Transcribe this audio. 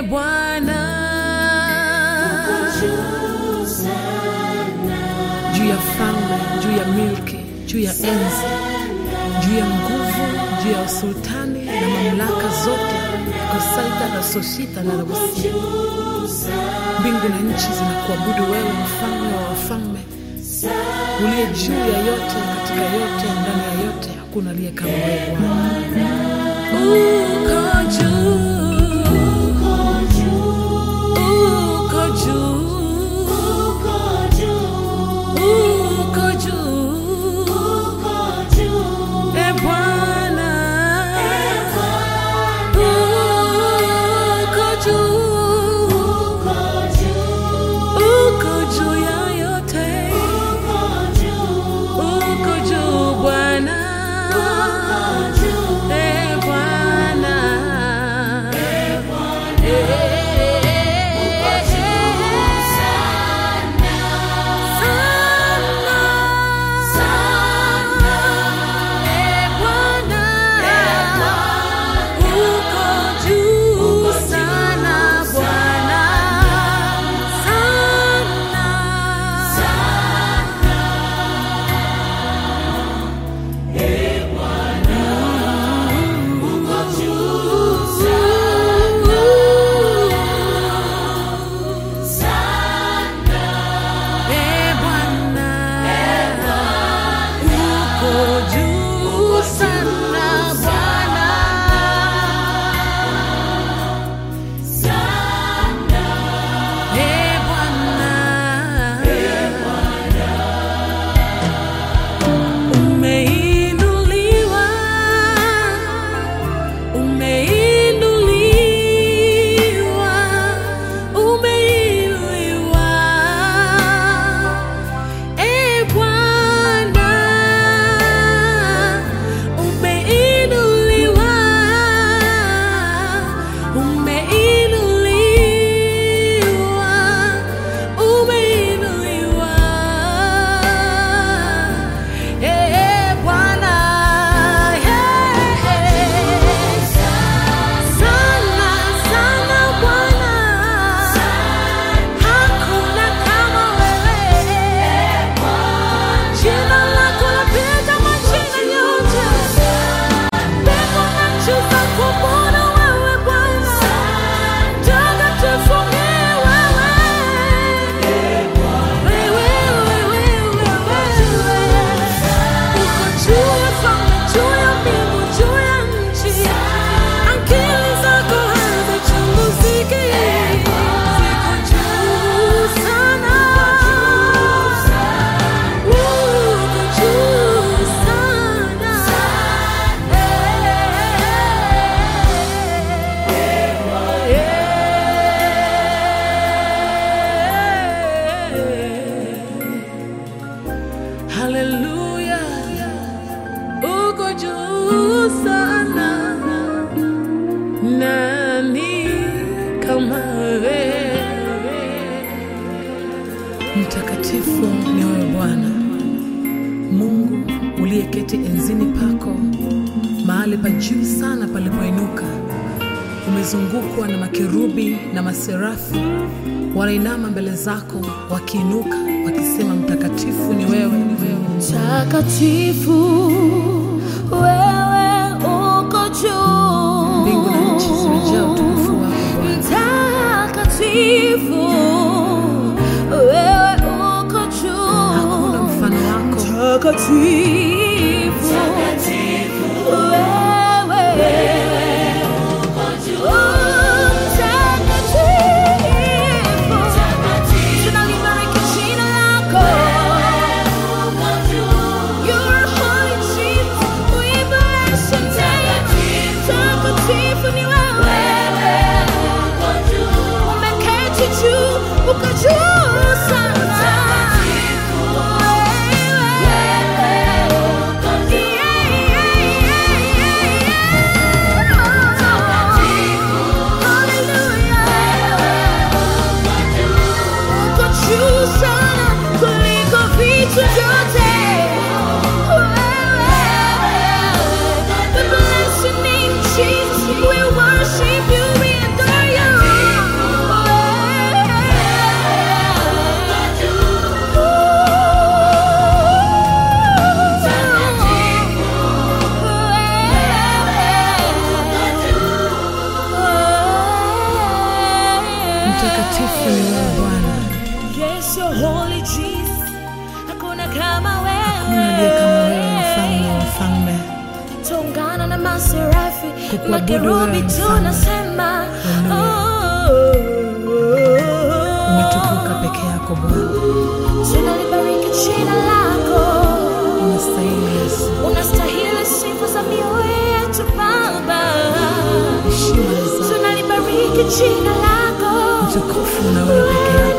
Bwana, juu ya falme, juu ya milki, juu ya enzi, juu ya nguvu, juu ya usultani na mamlaka zote, kosaita na sosita na nagosia. Mbingu na nchi zinakuabudu wewe, mfalme wa wafalme, uliye juu ya yote, katika yote, ndani ya yote, hakuna aliye kama wewe Bwana. Uko juu, uko juu, uko juu, e Bwana, uko juu, uko juu ya yote, uko juu Bwana, e Bwana, Umeinuliwa, umeinuliwa, umeinuliwa, e Bwana, umeinuliwa, umeinuliwa, umeinuliwa, e Bwana, sana sana Bwana, hakuna kama wewe. Jina lako lapita majina yote, mbingu na nchi zakuabudu wewe Bwana, mtakatifu ni wewe. Wewe, wewe, wewe, uko juu ya falme, juu ya mbingu, juu ya nchi. Akili zako hazichunguziki. Ziko juu sana. Uko juu sana. Haleluya, uko juu sana. Nani kama wewe? Mtakatifu ni wewe Bwana Mungu uliyeketi enzini pako, mahali pa juu sana palipoinuka. Umezungukwa na makerubi na maserafi, wanainama mbele zako wakiinuka, wakisema mtakatifu ni wewe, ni wewe. Mtakatifu wewe uko juu. Mbingu na nchi zimejaa utukufu wako Bwana. Mtakatifu wewe uko juu. Hakuna mfano wako. Mtakatifu wewe uko juu. Mtakatifu tunalibariki jina lako. You're holy Jesus, we bless your name. Mtakatifu ni wewe. Umeketi juu, uko juu sana. Wewe, yeah. Mtakatifu ni wewe Bwana, Yes, you're holy Jesus. Hakuna kama hakuna aliye kama wewe, mfalme wa wewe. mfalme. Tungana na maserafi, Kukuabudu makerubi wewe mfalme. tunasema Umetukuka peke yako Bwana, tunalibariki jina lako. unastahili Yesu. Unastahili sifa za mioyo yetu Baba. Heshima ni zako, Tunalibariki jina lako. utukufu na wewe peke yako